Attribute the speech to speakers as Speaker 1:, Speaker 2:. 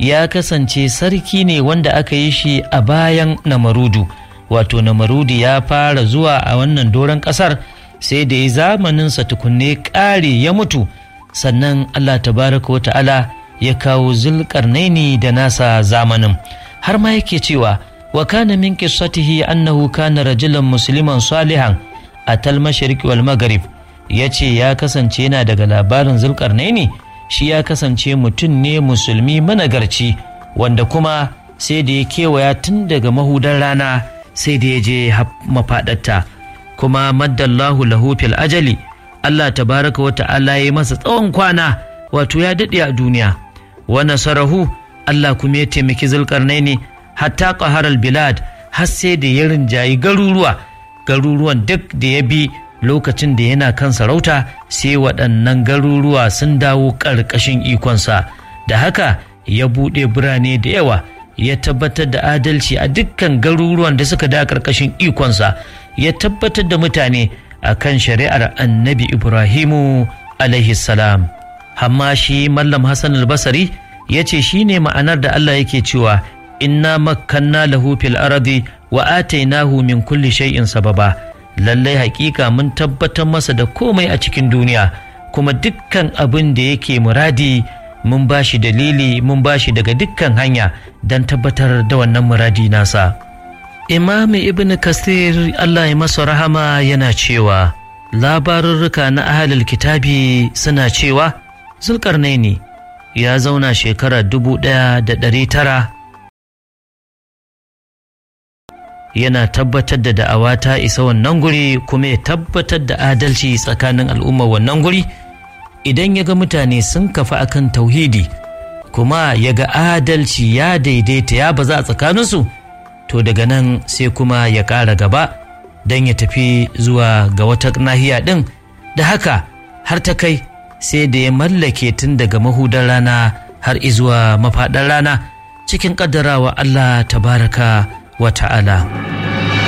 Speaker 1: ya kasance sarki ne wanda aka yi shi a bayan namarudu wato namarudu ya fara zuwa a wannan doron ƙasar sai da ya zamaninsa tukunne ƙare ya mutu sannan allah tabaraka wa ta'ala ya kawo zulƙarnaini da nasa zamanin har ma yake cewa wa kana min qissatihi annahu kana rajulan musliman salihan a tal mashriq wal maghrib yace ya kasance yana daga labarin zulƙarnaini shi ya kasance mutum ne musulmi managarci wanda kuma sai da ya kewaya tun daga mahudar rana sai da ya je mafaɗarta kuma maddallahu lahu fil ajali Allah tabaraka wa ta'ala ya masa tsawon kwana wato ya daɗe a duniya wa nasarahu Allah kuma ya taimaki zulkarnaini hatta qaharal bilad har sai da ya rinjayi garuruwa garuruwan duk da ya bi lokacin da yana kan sarauta sai waɗannan garuruwa sun dawo ƙarƙashin ikonsa da haka ya buɗe birane da yawa ya tabbatar da adalci a dukkan garuruwan da suka da ƙarƙashin ikonsa ya tabbatar da mutane a kan shari'ar annabi ibrahimu alaihi salam amma shi mallam hassan albasari ya ce shi ne ma'anar da allah yake cewa inna makkanna lahu fil ardi wa atainahu min kulli shay'in sababa lallai hakika mun tabbatar masa da komai a cikin duniya kuma dukkan abin da yake muradi mun ba shi dalili mun ba shi daga dukkan hanya don tabbatar da wannan muradi nasa imami ibn kasir allah ya masa rahama yana cewa labarurruka na ahalil kitabi suna cewa zulkarnaini ya zauna shekara dubu ɗaya da ɗari tara yana tabbatar da da'awa ta isa wannan guri kuma ya tabbatar da adalci tsakanin al'ummar wannan guri idan ya ga mutane sun kafa akan tauhidi kuma ya ga adalci ya daidaita ya baza a tsakaninsu to daga nan sai kuma ya ƙara gaba don ya tafi zuwa ga wata nahiya ɗin da haka har ta kai sai da ya mallake tun daga mahudar rana har izuwa mafaɗar rana cikin ƙaddarawa Allah tabaraka wa ta'ala.